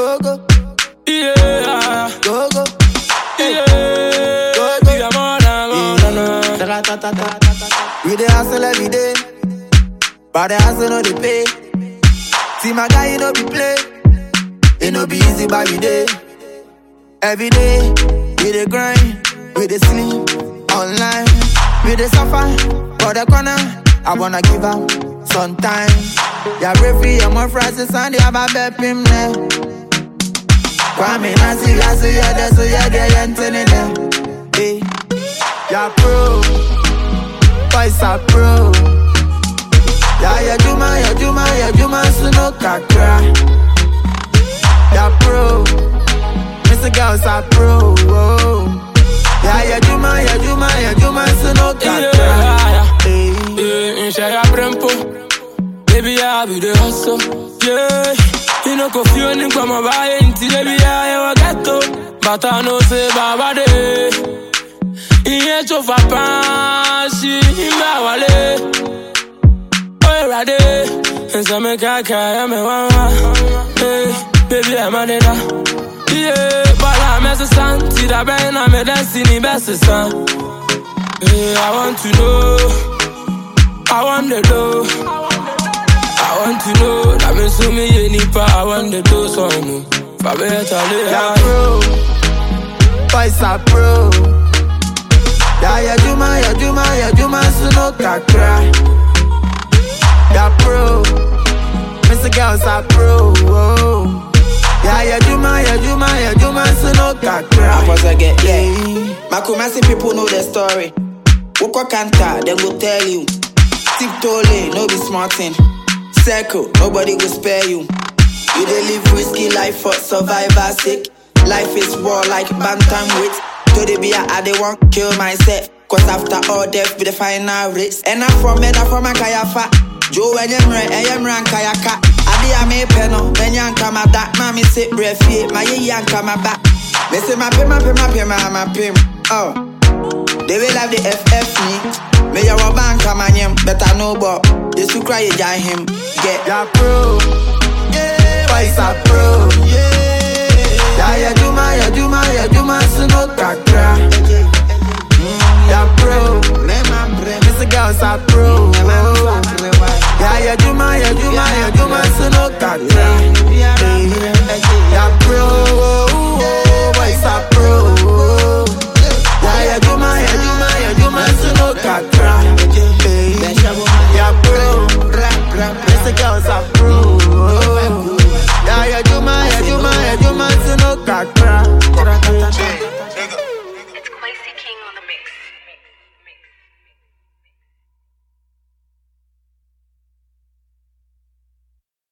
Go go, Yeah, go go. yeah. Go, go. We are more than more than more. Ta-ta-ta-ta-ta. We dey hustle every day, but the hustle no dey pay. See my guy, he no be play. It no be easy, but we dey. Every day, we dey grind, we dey sleep online, we dey suffer for the corner. I wanna give up sometimes. Yeah, referee, I'm on Friday, Sunday, I'm a bet him there. Kwame Nasi, I see ya there, so ya get yantin in there. Hey, yeah, pro, boys are pro. Yeah, yeah, Juma, yeah, Juma, yeah, Juma, Suno Kakra. Yeah, pro, Mr. Girls are pro. Oh. Yeah, yeah, Juma, yeah, Juma, yeah, Juma, Suno Kakra. Yeah, Hey. yeah. In Shaya Brempo. Baby, I be the hustle. Yeah. You know, coffee on the come by into baby, I ever get to. But I know, say, Baba, day. Iye tó fa paasi ìgbà wálé. Ó ìràdé, ìsọ̀mi kàkà ẹ̀mẹ̀ wá wá. Hey, Bébí ẹ̀ má dé dá. Iye bọ́lá mẹ́sàn-án ti dàbẹ́ iná mi dẹ́sí ní bẹ́ẹ̀ sísan. Hey, I want to know, I want to know. I want to know, that means to me, you need I want to do something. Fabeta, Yeah, lay pro. Boys are pro. Yeah, yeah, Juma, yeah, Juma, yeah, Juma, Suno Kakra. Yeah, pro. Mr. Girls are pro. Oh. Yeah, yeah, Juma, yeah, Juma, yeah, Juma, Suno Kakra. Once I get yeah. Makumasi people know the story. Woko Kanta, them go tell you. Tiptoe lane, no be smarting. Circle, nobody will spare you. You dey live risky life for survivor sake. Life is war like bantam weight. To the beer, I dey want kill myself. Cause after all death be the final race. And I'm from and I'm from a kayafa. Joe and Yemre, and Yemran kayaka. Adi a me peno, then yanka my that. Mommy sit breath, my ye yanka my back. Me say my pim, my pim, my pim, my pim. Oh. They will have the FF me. Me ya wa bank a man yem, better know but they su cry ya him. Get Yeah, pro. Yeah, boys are pro. Yeah, yeah, Juma, yeah, Juma, yeah, Juma, Suno Kakra. Yeah, pro. Mr. Girls are pro. Yeah, yeah, Juma, yeah, Juma, yeah, Juma, Suno Kakra.